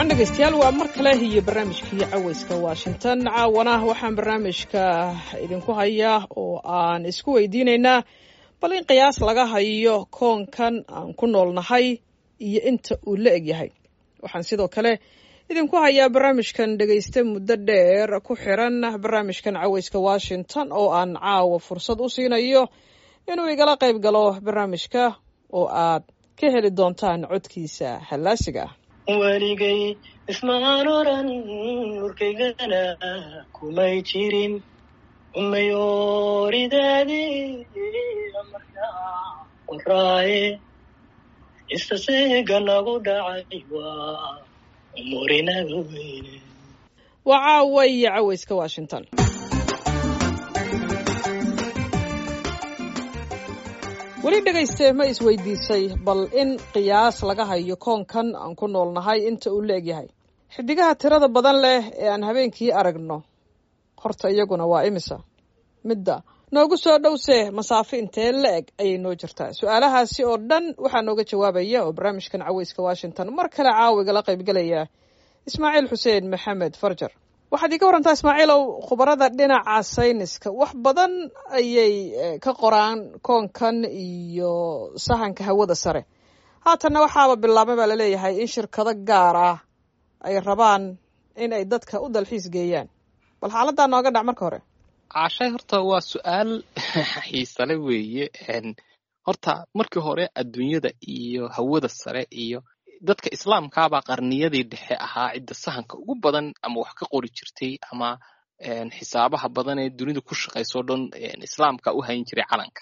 wacan dhegaystayaal waa mar kale iyo barnaamijkii cawayska washington caawana waxaan barnaamijka idinku hayaa oo aan isku weydiinaynaa bal in qiyaas laga hayo koonkan aan ku noolnahay iyo inta uu la egyahay waxaan sidoo kale idinku hayaa barnaamijkan dhegaysta muddo dheer ku xiran barnaamijkan cawayska washington oo aan caawa fursad u siinayo inuu igala qayb galo barnaamijka oo aad ka heli doontaan codkiisa hallaasiga ah weligay ismaan oran urkaygana kumay jirin umayooridaadii markaa qoraaye istaseega nagu dhacay waa umurinaga weyne waa caawa iyo cawayska washington weli dhegayste ma isweydiisay bal in qiyaas laga hayo koonkan aan ku noolnahay inta uu la egyahay xidigaha tirada badan leh ee aan habeenkii aragno horta iyaguna waa imisa midda noogu soo dhowse masaafo intee la eg ayay noo jirtaa su-aalahaasi oo dhan waxaa nooga jawaabaya oo barnaamijkan cawayska washington mar kale caawigala qaybgelaya ismaaciil xuseen maxamed farjar waxaad iiga warantaa ismaaciilow khubarada dhinaca sayniska wax badan ayay ka qoraan koonkan iyo sahanka hawada sare haatanna waxaaba bilaabmay baa laleeyahay in shirkado gaar ah ay rabaan in ay dadka u dalxiis geeyaan bal xaaladdaa nooga dhac marka hore caashay horta waa su-aal xiisale weeye horta markii hore adduunyada iyo hawada sare iyo dadka islaamkaabaa qarniyadii dhexe ahaa cidda sahanka ugu badan ama wax ka qori jirtay ama xisaabaha badan ee dunida ku shaqayso o dhan islaamka u hayn jiray calanka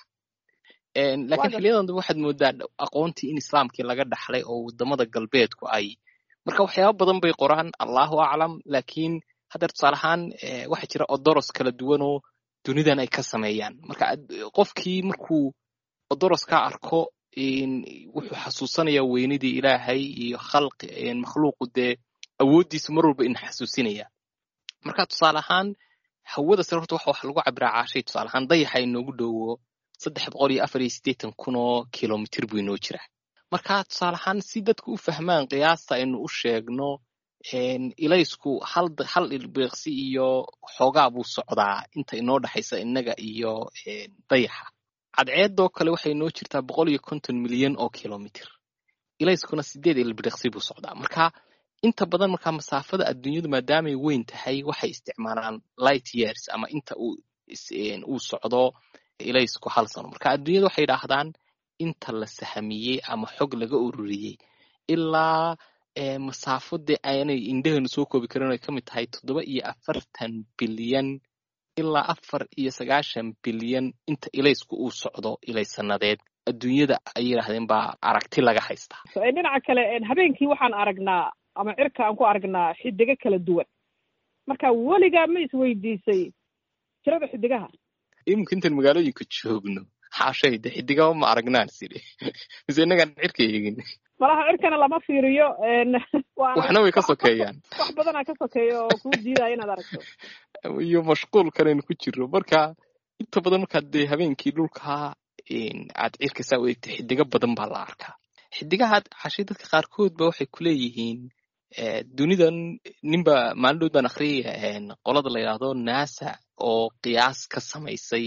lakiin xiliyadan dambe waxaad moodaa aqoontii in islaamkii laga dhaxlay oo wadamada galbeedku ay marka waxyaaba badan bay qoraan allahu aclam lakiin haddeer tusaale ahaan waxaa jira odoros kala duwan oo dunidan ay ka sameeyaan marka qofkii markuu odoroskaa arko wuxuu xasuusanayaa weynidii ilaahay iyo khalqi makhluuqu dee awooddiisu mar walba ina xasuusinaya marka tusaale ahaan hawada sare horta wax lagu cabiraa caashay tusaale ahaan dayaxa inoogu dhowo saddex boqol iyo afar iyo siddeetan kun oo kilomitr buu inoo jiraa marka tusaale ahaan si dadku u fahmaan qiyaasta aynu u sheegno ilaysku hal hal ilbeeqsi iyo xoogaa buu socdaa inta inoo dhexaysa innaga iyo dayaxa cadceedoo kale waxay noo jirtaa boqol iyo konton milyan oo kilomitr ilayskuna sideed ilbiriqsi buu socdaa marka inta badan markaa masaafada adduunyadu maadaamay weyn tahay waxay isticmaalaan light years ama inta uu socdo ilaysku hal sano marka adduunyada waxay idhaahdaan inta la sahamiyey ama xog laga ururiyey ilaa masaafo dee aanay indhahenu soo koobi karin ay ka mid tahay toddoba iyo afartan bilyan ilaa afar iyo sagaashan bilyan inta ilaysku uu socdo ilaysanadeed adduunyada ay yidhaahdeen baa aragti laga haystaa dhinaca kale habeenkii waxaan aragnaa ama cirka aan ku aragnaa xidigo kala duwan marka weligaa ma isweydiisay tirada xidigaha iminka intaan magaalooyinka joogno xaashay de xidigaba ma aragnaan sidi mise innagaan cirka eegin malaha cirkana lama fiiriyo waxna way ka sokeeyaan wax badanaa ka sokeeya oo kuu diidaya inaad aragto iyo mashquulkanaynu ku jirno marka inta badan markaad dee habeenkii dhulkaa aad cirka saa u eegta xidigo badan baa la arkaa xidigahaad cashay dadka qaarkood ba waxay kuleeyihiin dunidan ninba maalin dhood baan akhriyaya qolada la yidhaahdo nasa oo qiyaas ka samaysay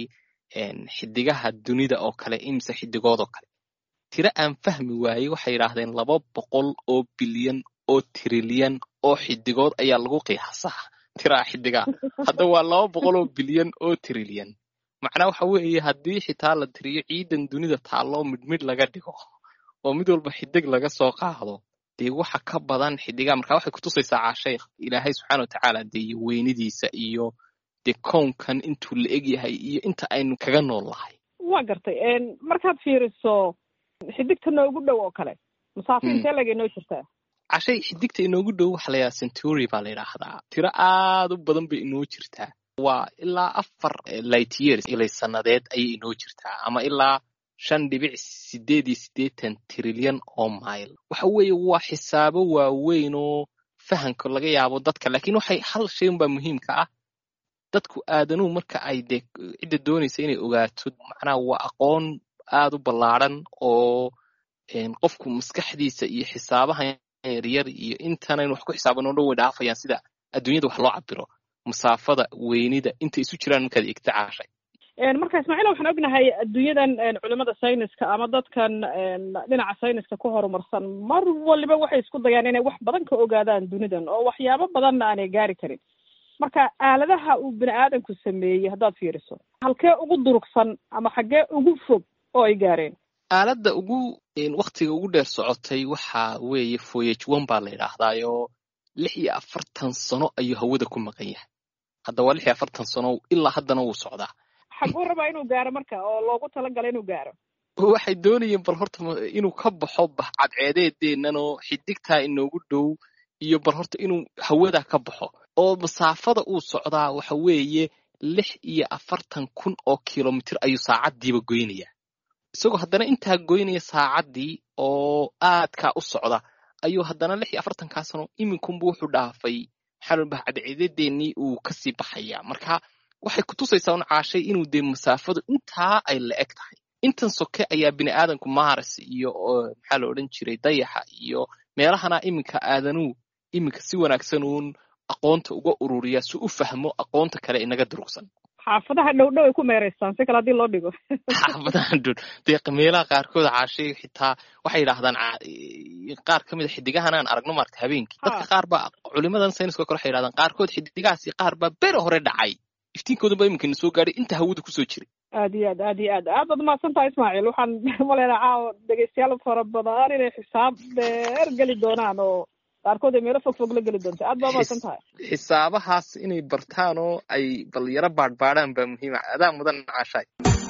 xidigaha dunida oo kale imise xidigoodoo kale tiro aan fahmi waayey waxay yidhaahdeen laba boqol oo bilyan oo trilyan oo xidigood ayaa lagu qiyaasaa tiraa xidigaa hadda waa laba boqol oo bilyan oo trilyan macnaa waxa weeye haddii xitaa la tiriyo ciidan dunida taalloo midhmidh laga dhigo oo mid walba xidig laga soo qaado dee waxa ka badan xidigaa marka waxay kutusaysaa caashay ilaahay subxaana watacaala dee weynidiisa iyo dee kownkan intuu la eg yahay iyo inta aynu kaga nool lahay waa gartay markaad fiiriso xidigta noogu dhow oo kale masaafo intee legay noo jirtaa cashay xidigta inoogu dhow waxa la yidhaha century baa la yidhaahdaa tiro aad u badan bay inoo jirtaa waa ilaa afar light years ilay sannadeed ayay inoo jirtaa ama ilaa shan dhibic sideed iyo siddeetan trilyan oo mile waxa weeye waa xisaabo waaweyn oo fahanka laga yaabo dadka laakiin waxay hal shay unbaa muhiimka ah dadku aadanuhu marka ay dee cidda doonaysa inay ogaato macnaha waa aqoon aad u ballaadhan oo qofku maskaxdiisa iyo xisaabahan yaryar iyo intanaynu wax ku xisaaban oo dhan way dhaafayaan sida adduunyada wax loo cabiro masaafada weynida inta isu jiraan markaad egta caashay marka ismaaciil waxaan ognahay adduunyadan culimada sayniska ama dadkan dhinaca sayniska ku horumarsan mar waliba waxay isku dayaan inay wax badan ka ogaadaan dunidan oo waxyaabo badanna aanay gaari karin marka aaladaha uu bini aadamku sameeyey haddaad fiiriso halkee ugu durugsan ama xaggee ugu fog oo ay gaareen aaladda ugu waktiga ugu dheer socotay waxa weeye voyage one baa la yidhaahdaayo lix iyo afartan sano ayuu hawada ku maqan yahay hadda waa lix iyo afartan sano ilaa haddana wuu socdaa xaguu rabaa inuu gaaro marka oo loogu talagalay inuu gaaro waxay doonayeen bal horta inuu ka baxo cadceedeedeennan oo xidigtaa inoogu dhow iyo bal horta inuu hawada ka baxo oo masaafada uu socdaa waxa weeye lix iyo afartan kun oo kilomitir ayuu saacaddiiba goynaya isagoo haddana intaa goynaya saacaddii oo aadkaa u socda ayuu haddana lix iyo afartankaa sano iminkunbu wuxuu dhaafay maxaa loo baha cadceedadeennii uu kasii baxaya marka waxay kutusaysaa un caashay inuu dee masaafadu intaa ay la eg tahay intan soke ayaa bini aadamku maars iyo maxaa la odhan jiray dayaxa iyo meelahana iminka aadanuu iminka si wanaagsan uun aqoonta uga ururiya si u fahmo aqoonta kale inaga durugsan xaafadaha dhow dhow ay ku meeraystaan si kale haddii loo dhigo xaafadaha dhow dee meelaha qaarkood caashay xitaa waxay yidhaahdaan qaar ka mid a xidigahan aan aragno maarta habeenkii dadka qaar baa culimadan sayniska kale waxay yidhahdaan qaarkood xidigahaasi qaar baa bere hore dhacay iftiinkoodan baa iminkana soo gaadhay inta hawada kusoo jiray aad iyo aad aad iyo aad aad baad umahadsan tahay ismaaciil waxaan maleynaa caawa dhegeystayaal fara badan inay xisaab dheer geli doonaan oo qaarkood ay meelo fog fog la geli doonta aad baa umahadsan tahay xisaabahaas inay bartaan oo ay bal yaro baadhbaadhaan baa muhiima adaa mudan caashaay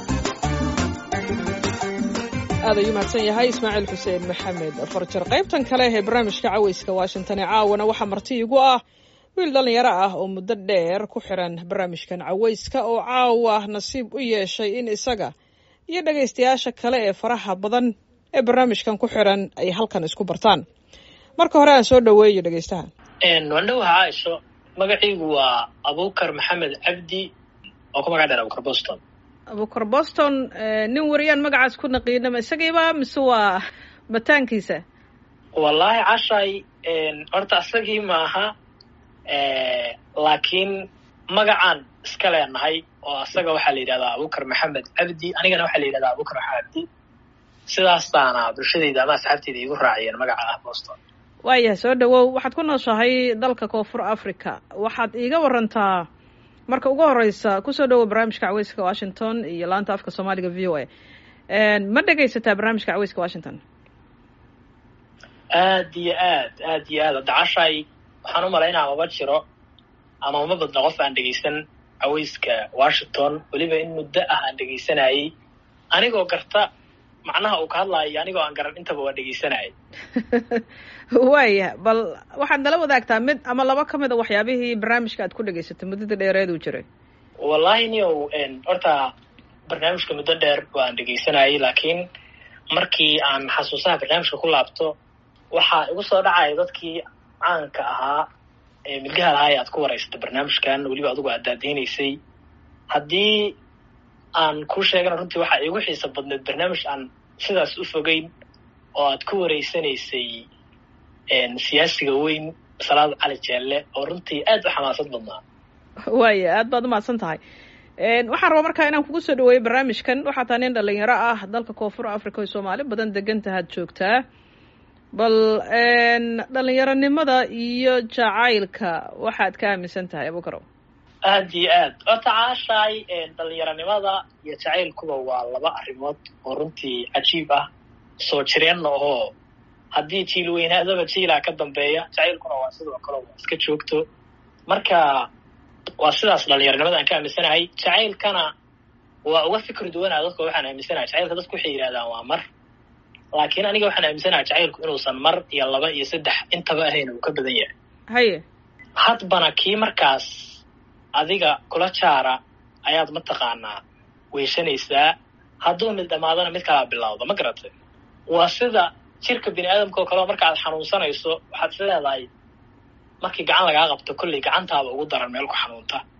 aad ayuu mahadsan yahay ismaaciil xuseen maxamed farjar qaybtan kale ee barnaamijka caweyska washington ee caawana waxaa marti igu ah wiil dhallinyaro ah oo muddo dheer ku xiran barnaamijkan caweyska oo caawa nasiib u yeeshay in isaga iyo dhegaystayaasha kale ee faraha badan ee barnaamijkan ku xiran ay halkan isku bartaan marka hore aan soo dhoweeyo dhegaystaha waan dhowaha caaisho magaciigu waa abukar maxamed cabdi oo ku magac dheer abukar boston abukar boston nin wariyaan magacaas ku naqiinama isagiiba mise waa bataankiisa wallaahi cashay horta isagii maaha laakiin magacaan iska leenahay oo asaga waxaa la yidhahdaa abukar maxamed cabdi anigana waxaa la yidhahdaa abukar maxamed cabdi sidaastaana bulshadayda ama asxaabteyda igu raaciyeen magaca ah boston waayahay soo dhawow waxaad ku nooshahay dalka koonfur africa waxaad iiga warantaa marka ugu horeysa kusoo dhawow barnaamijka caweyska washington iyo laanta afka soomaaliga v o a ma dhegaysataa barnaamijka caweyska washington aad iyo aad aad iyo aad dacashay waxaan u malaynaa maba jiro ama uma badno qof aan dhegaysan caweyska washington weliba in muddo ah aan dhegaysanayay anigoo garta macnaha uu ka hadlaayo anigoo aan garan intaba waa dhegaysanayay waaya bal waxaad nala wadaagtaa mid ama laba ka mid a waxyaabihii barnaamijka aad ku dhegaysatay muddada dheereed uu jiray wallahi niow horta barnaamijka muddo dheer waan dhegaysanayay laakiin markii aan xasuusaha barnaamijka ku laabto waxaa igu soo dhacaya dadkii caanka ahaa ee milgaha lahaa ee aad ku waraysata barnaamijkan weliba adugu aad daadeynaysay haddii aan kuu sheegana runtii waxaa iigu xiisa badneed barnaamij aan sidaas u fogeyn oo aad ku wareysanaysay siyaasiga weyn salaad cali jeelle oo runtii aad u xamaasad badnaa waaya aad baad umahadsan tahay waxaan rabaa markaa inaan kugu soo dhaweeyo barnaamijkan waxaa taa nin dhalinyaro ah dalka koonfur africa oo soomaali badan degantahaad joogtaa bal dhalinyaronimada iyo jacaylka waxaad ka aaminsan tahay abukarow aad iyo aad horta caashaay dhalinyaronimada iyo jacaylkuba waa laba arrimood oo runtii cajiib ah soo jireenna oo haddii jiil weynaadaba jiilaa ka dambeeya jacaylkuna waa sidoo kale waa iska joogto marka waa sidaas dhalinyaronimada aan ka aaminsanahay jacaylkana waa uga fikri duwanaa dadka waxaan aaminsanahay jacaylka dadku waxay yidhahdaan waa mar laakiin aniga waxaan aaminsanahay jacaylku inuusan mar iyo laba iyo saddex intaba ahayn uu ka badan yahay haye hadbana kii markaas adiga kula jaara ayaad mataqaanaa weyshanaysaa hadduu mid dhammaadana mid kalaa bilowda ma garatay waa sida jirka bini aadamka oo kaleo marka aad xanuunsanayso waxaad is leedahay markii gacan lagaa qabto kolley gacantaaba ugu daran meel ku xanuunta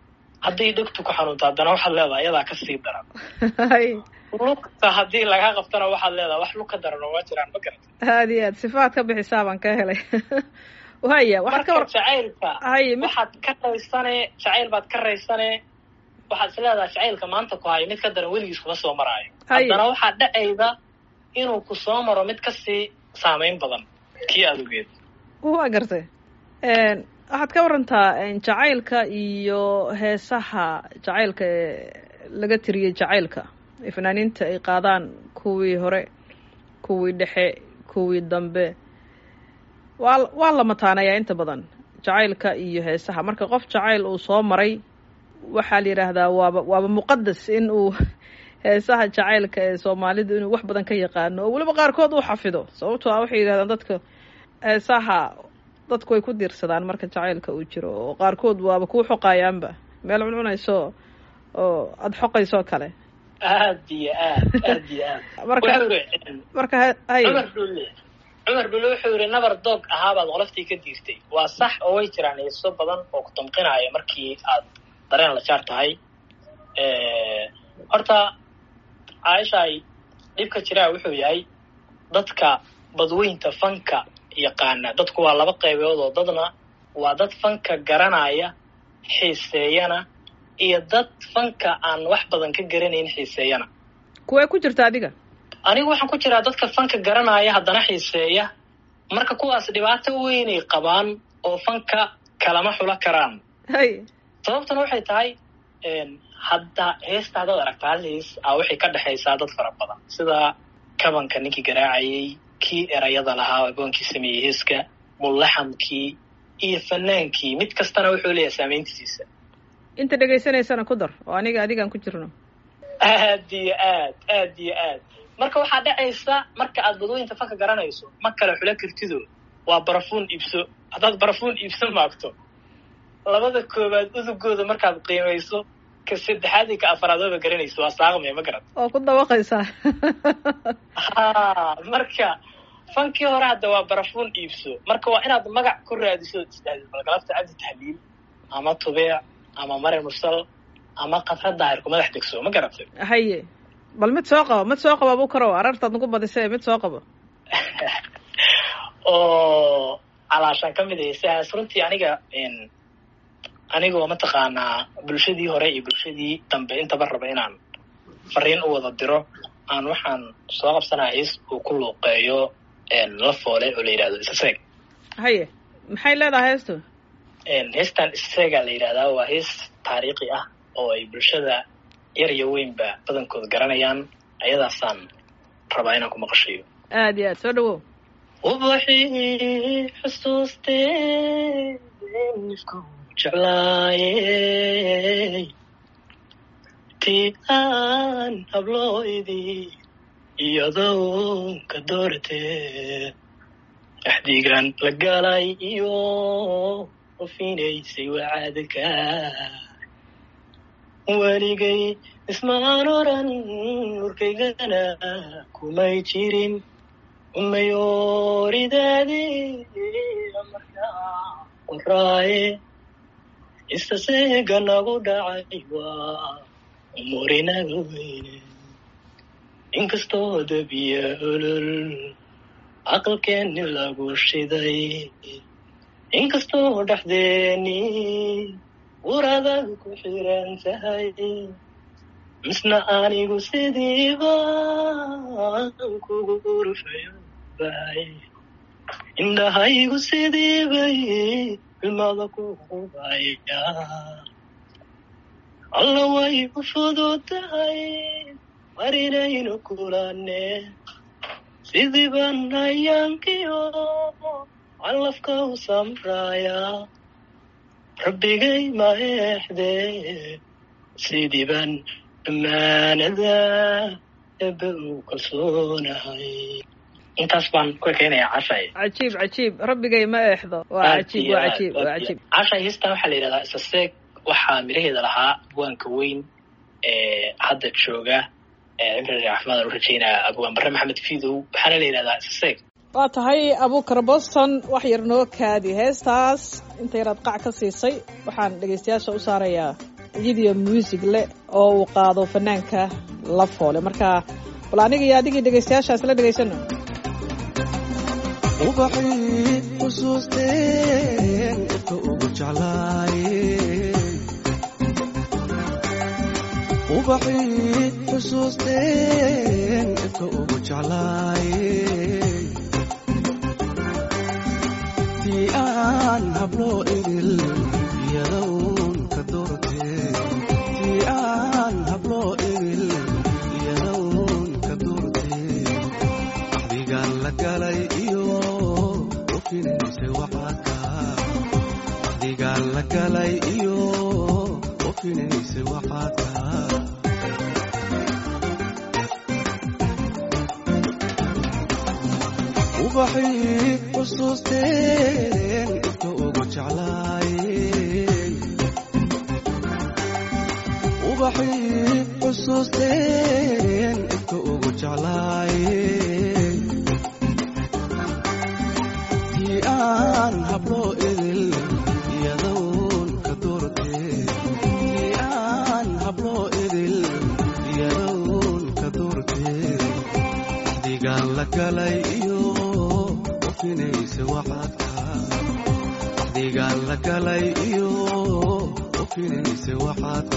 haddii dhegtu ku xanuunto haddana waxaad leedahay iyadaa kasii daran hay lugta haddii lagaa qabtana waxaad leedahay wax lug ka daran oo ma jiraan ma garata aad iyo aad sifaad ka bixisaa baan ka helay waya waxaad ka marka war jacaylka hay mid waxaad ka raysane jacayl baad ka raysane waxaad is leedahay jacaylka maanta ku hayo mid ka daran weligiis kuma soo maraayo Hay. haddana waxaa dhacayda inuu ku soo maro mid kasii saameyn badan kii adugeed waa gartay waxaad ka warantaa jacaylka iyo heesaha jacaylka ee laga tiriyey jacaylka ee fanaaniinta ay qaadaan kuwii hore kuwii dhexe kuwii dambe waa waa la mataanayaa inta badan jacaylka iyo heesaha marka qof jacayl uu soo maray waxaa la yidhaahdaa waaba waaba muqadas in uu heesaha jacaylka ee soomaalidu inuu wax badan ka yaqaano oo weliba qaarkood uu xafido sababtoo ah waxay yidhahdaan dadka heesaha dadku way ku diirsadaan marka jacaylka uu jiro oo qaarkood waaba kuu xoqayaanba meel cuncunayso oo aada xoqayso kale aad iyo aad aad iyo aad marka wuxuu yidhi marka ha- hay cumar dhulle cumar dhulle wuxuu yidhi nabar doog ahaabaad qoloftii ka diirtay waa sax oo way jiraan heeso badan oo ku damqinaya markii aad dareen la jaar tahay horta caaishaay dhibka jiraa wuxuu yahay dadka badweynta fanka yaqaana dadku waa laba qaybood oo dadna waa dad fanka garanaya xiiseeyana iyo dad fanka aan wax badan ka garanayn xiiseeyana kuwee ku jirta adiga anigu waxaan ku jiraa dadka fanka garanaya haddana xiiseeya marka kuwaas dhibaato weynay qabaan oo fanka kalama xulo karaan hay sababtuna waxay tahay hadda heesta haddaad aragta hal hees a waxay ka dhexaysaa dad fara badan sida kabanka ninkii garaacayay kii erayada lahaa aboonkii sameeyey heeska mullaxamkii iyo fanaankii mid kastana wuxuu leeyahay saameyntiisa inta dhegaysanaysana ku dar oo aniga adigaan ku jirno aad iyo aad aad iyo aad marka waxaa dhacaysa marka aad badooyinta fanka garanayso ma kale xulo kartido waa barafuun iibso haddaad barafuun iibso maagto labada koobaad udugooda markaad qiimayso ka saddexaad iyo ka afaraad waba garanayso waa saaqmaya ma garat oo ku dabaqaysaa ha marka fankii hore hadda waa barafuun iibso marka waa inaad magac ku raadiso isdhahdid balgalabta cabdi tahliil ama tubeec ama mare mursal ama kafra daahirku madax degso ma garatay haye bal mid soo qabo mid soo qabo abu karow arartaad nagu badisee mid soo qabo oo calaashaan ka mid ahaysahaas runtii aniga anigoo mataqaanaa bulshadii hore iyo bulshadii dambe intaba raba inaan fariin u wada diro aan waxaan soo qabsanaya hees uu ku luuqeeyo la foole oo la yidhahdo isaseeg haye maxay leedahay heestu heestan isaseegaa la yidhahdaa waa hees taariikhi ah oo ay bulshada yar iyo weynba badankooda garanayaan ayadaasaan rabaa inaan ku maqashayo aad iyo aad soo dhawow ubaxii xusuustee nifku jeclaayey tii aan hablooydii iyadoo ka dooratee axdigan la galay iyo ufinaysay wacaadka weligay ismaan oran urkaygana kumay jirin umayooridaadii markaa qoraaye istaseega nagu dhacay waa umurinaga weyne inkastoo dabiya olol aqalkeenni lagu shiday inkastoo dhexdeeni uradaga ku xiran tahay misna anigu sidiiba kugu urfayo bahay indhahaygu sidiibay ilmada kuqubaya alla way u fudud tahay mar inaynu kulane sidiiban ayaankiyo calafka u samraya rabbigay ma eexdee sidiiban ammaanada ebe uu kalsoonahay intaas baan ku ekeynayaa cashay cajiib cajiib rabbigay ma eexdo waa cajiib waa cajiib waa cajiib cashay heestan waxaa la yidhahdaa isaseeg waxaa miraheeda lahaa abwaanka weyn ee hadda jooga cimri caafimaad u rajeynaya abwaan bare maxamed fidow waxaana la yidhahdaa isaseeg waa tahay abuukar boston wax yar noo kaadi heestaas inta yaraad qac ka siisay waxaan dhegaystayaasha u saarayaa iyadiyo muusig leh oo uu qaado fanaanka la foole marka bal aniga iyo adigii dhegaystayaashaas la dhegaysano ubaxii xusuusteen dadka ugu jeclaayeen ubaxii xusuusteen dadka ugu jeclaayeen tii aan habloo idil iyadown ka doorteen tii aan habloo idil iyadown ka doorteen axdigaan la galay iyo ofinaysa waxaadka axdigaan la galay iyo ofinaysa waxaadka ubaxii xusuusteen dadka ugu jeclaayeen ubaxii xusuusteen dadka ugu jeclaayeen tii aan habloo idil iyadown ka doorteen tii aan habloo idil iyadown ka doorteen axdigaan la galay iyo ofinaysa waxaadka axdigaan la galay iyo ofinaysa waxaadka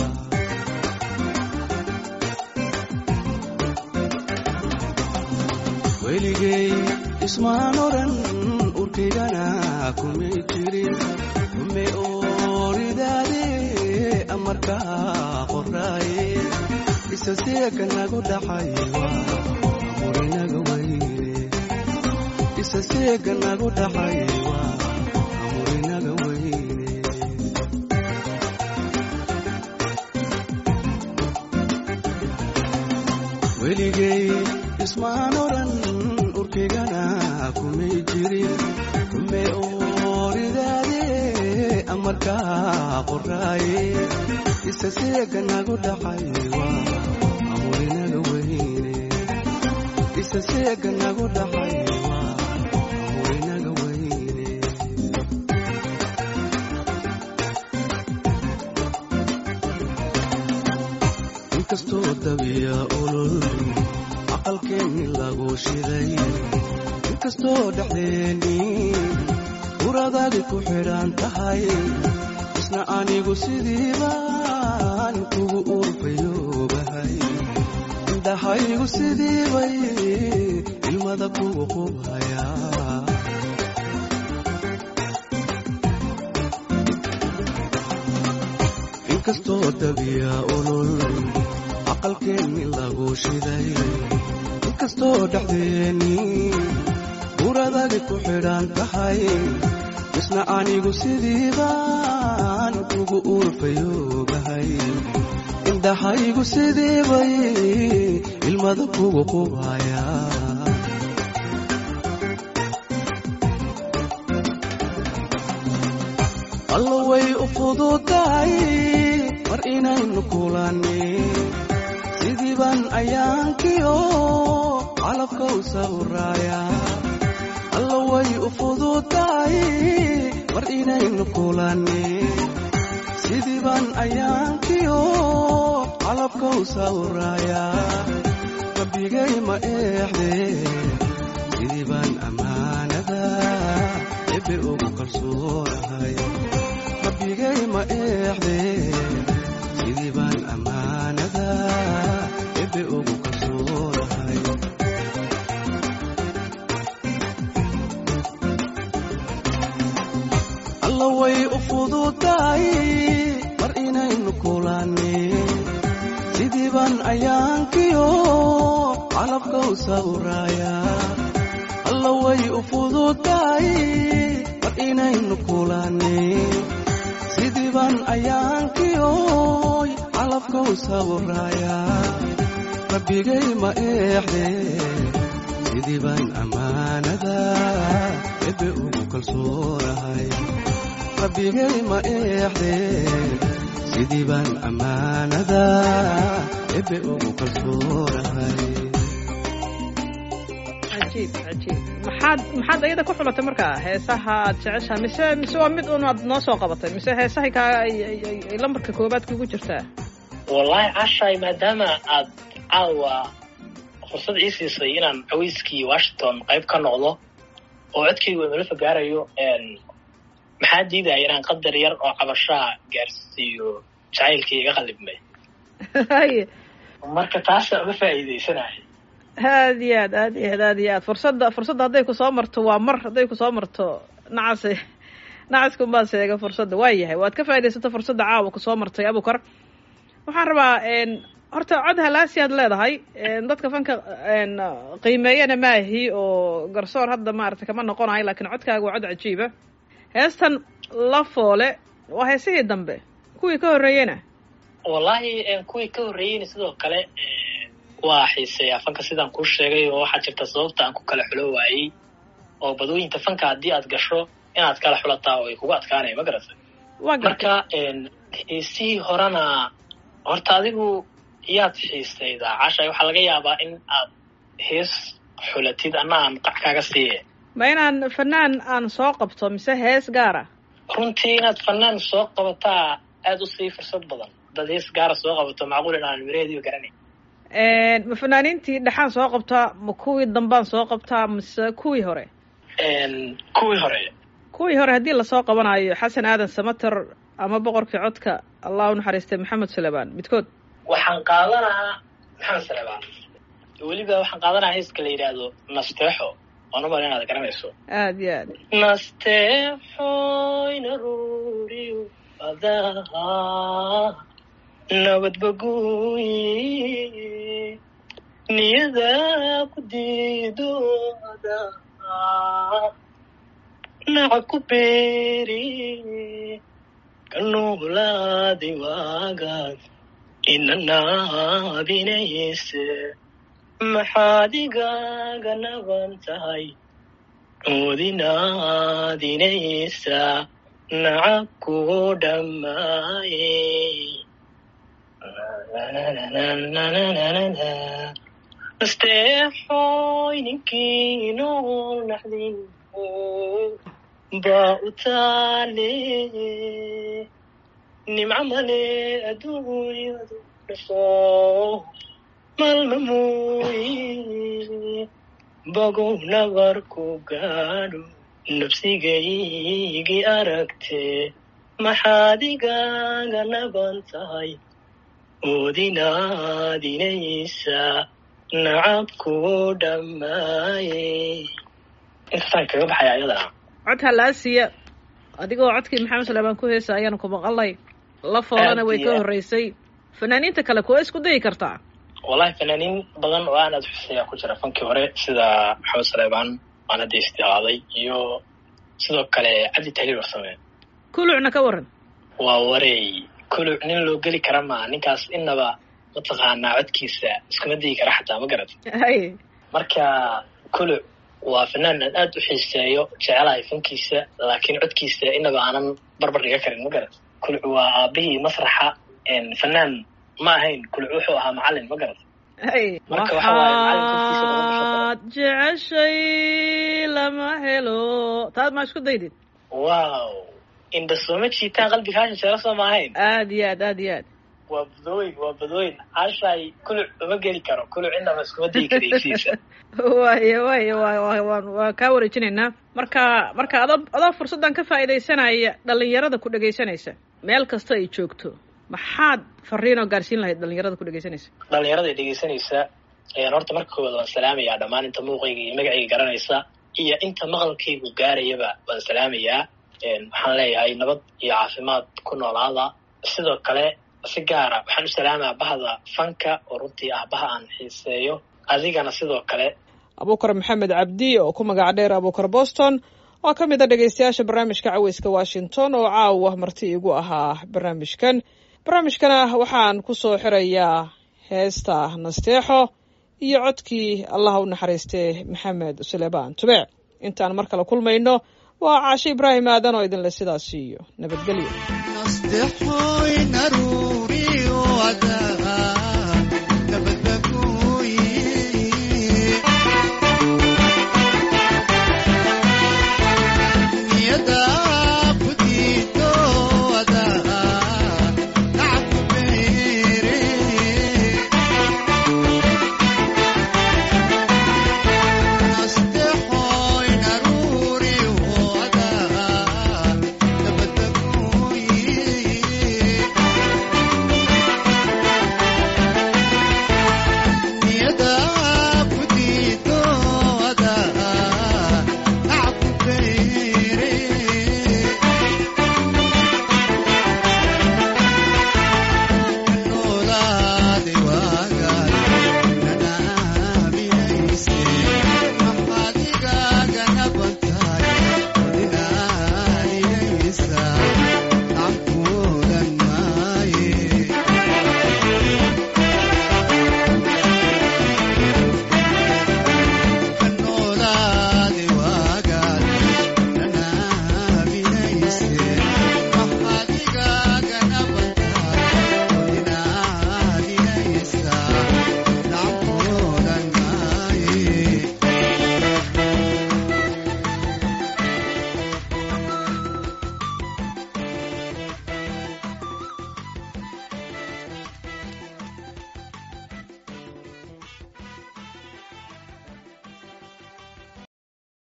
weligay ismaan odhan urkaygana kumay jirin ume ooridaade amarkaa qoraaye isa seeka nagu dhaxay waa amurinaga weyne isa seeka nagu dhaxay waa amurinaga weyne weligay ismaan odhan urkaygana kumay jirin ume ooridaade amarkaa qoraaye isa seeka nagu dhaxay waa amurinaga weyne isa seeka nagu dhaxay waa amurinaga weyne inkastoo dabiya olol aqalkeenni lagu shiday inkastoo dhexdeenni uradaadi ku xidhan tahay isna anigu sidii baan kugu urfayoobahay indhahaygu sidii bay ilmada kugu qubhayaa inkastoo dabiya olol aqalkeenni lagu shiday inkastoo dhexdeenni uradagi ku xidhan tahay isna anigu sidii baan kugu urfayoobahay indhahaygu sidii bay ilmada kugu qubhayaa alla way u fududahay mar inaynu kulanni sidii baan ayaankiyo calabka u sawraaya alla way u fududahay mar inaynu kulanni sidii baan ayaankiyo calabka u sawraaya rabbigay ma eexde sidii baan ammaanada ebe ugu kalsoonahay rabbigay ma eexde sidii baan ammaanada ebe ugu kalsoonahay alla way u fududahay mar inaynu kulanni sidii baan ayaankiyo calabka u sawraaya alla way u fududahay mar inaynu kulanni sidii baan ayaankiyo calabka u sawraaya rabbigay ma eexde sidii baan ammaanada ebe ugu kalsoonahay rabbigay ma eexde sidii baan ammaanada ebe ugu kalsoonahay cajiib cajiib maxaad maxaad ayada ku xulatay markaa heesaha aad jeceshaha mise mise waa mid un aad noo soo qabatay mise heesahay kaa ay ay ay ay lambarka koobaad kugu jirtaa wallahi cashay maadaama aad caawa fursad ii siisay inaan caweyskii washington qayb ka noqdo oo codkaygu imalafa gaarayo maxaa diidaya inaan qadar yar oo cabashaa gaarsiiyo jacaylkii iga qalibmay haye marka taasa uga faa'iidaysanaya aad iyo aad aad iyo aad aad iyo aad fursadda fursadda hadday kusoo marto waa mar hadday kusoo marto nacase nacaskunbaa seega fursadda waa yahay waad ka faa'idaysata fursadda caawa kusoo martay abukar waxaan rabaa horta cod halaasi aad leedahay dadka fanka qiimeeyana maahi oo garsoor hadda maarata kama noqonayo lakiin codkaaga waa cod cajiiba heestan la foole waa heesihii dambe kuwii ka horreeyena wallahi kuwii ka horreeyeyna sidoo kale waa xiiseeyaa fanka sidaan kuu sheegay oo waxaa jirta sababta aan ku kala xulo waayey oo badooyinta fanka haddii aad gasho inaad kala xulataa oo ay kugu adkaanaya ma garatay marka heesihii horena horta adigu yaad xiisaydaa cashay waxaa laga yaabaa in aad hees xulatid anna aan qac kaaga siiye ma inaan fanaan aan soo qabto mise hees gaara runtii inaad fanaan soo qabataa aada u sii fursad badan dad hees gaara soo qabato macquul in aan miraheediiba garanay ma fanaaniintii dhexaan soo qabtaa ma kuwii dambaan soo qabtaa mise kuwii hore kuwii hore kuwii hore haddii lasoo qabanayo xasan aadan samater ama boqorkii codka allah u naxariistay maxamed suleymaan midkood waxaan qaadanahaa maxamed suleymaan weliba waxaan qaadanahaa heeska la yidhaahdo nasteexo waan u mala inaad garanayso aad iyo aad nasteexo inaruriyo adaha nabadbaguyi niyada ku diidooda nacab ku beeri kanuulaadi waagaad inanaabinayse maxaad igaaga naban tahay oodinaadinaysa nacab kugu dhammaaye nasteexoy ninkii nool naxdin baa u taale nimco male adduunyadu dhasho malmamuuyi bogow nabarku gaadho nafsigaygii aragte maxaad igaaga naban tahay oodinaadinaysa nacab kugu dhammaaye intaasaan kaga baxaya ayadana cod halaasiya adigoo codkii maxamed suleymaan ku heesa ayaanu ku maqalnay la foolana way ka horreysay fanaaniinta kale kuwa isku dayi kartaa wallahi fanaaniin badan oo aan aad xuseeyaa ku jira fankii hore sida maxamed suleymaan aan hadda isticaaday iyo sidoo kale cabdi tahliil warsame kulucna ka waran waa wareey kuluc nin loo geli kara maa ninkaas inaba mataqaanaa codkiisa iskuma dayi kara xataa ma garat hay marka kuluc waa fanaan aan aad u xiiseeyo jecelahay fankiisa laakiin codkiisa inaba aanan barbar dhiga karin ma garat kuluc waa aabihii masraxa fanaan ma ahayn kuluc wuxuu ahaa macalin ma garat hay Marka waxa waaye macalin korkiisa laga basho waxaad jeceshay lama helo taad maa isku daydid wow indha sooma jiitaan qalbiga hasha sheelo soo ma ahayn aad iyo aad aad iyo aad waa badooyin waa badooyin cashay kuluc uma geli karo kuluc inaba iskuma dayi karaysiisa waaya waaya wa wa waan waa kaa wareejinaynaa marka marka adoo adoo fursaddan ka faa'iidaysanaya dhalinyarada ku dhegaysanaysa meel kasta ay joogto maxaad fariinoo gaarsiin lahayd dhalinyarada ku dhegaysanaysa dhalinyarada dhegaysanaysa ayaan horta marka koowaad waan salaamayaa dhammaan inta muuqayga iyo magacayga garanaysa iyo inta maqalkaygu gaarayaba waan salaamayaa waxaan leeyahay nabad iyo caafimaad ku noolaada sidoo kale si gaara waxaan u salaamaa bahda fanka oo runtii ah baha aan xiiseeyo adigana sidoo kale abuukar maxamed cabdi oo ku magac dheer abuukar boston oo ka mid a dhegaystayaasha barnaamijka caweyska washington oo caawa marti igu ahaa barnaamijkan barnaamijkana waxaan ku soo xirayaa heesta nasteexo iyo codkii allaha u naxariistay maxamed suleymaan tubeec intaan mar kale kulmayno waa caashe ibraahim aadan oo idinle sidaas iyo nabadgelyo nasteexoy naruur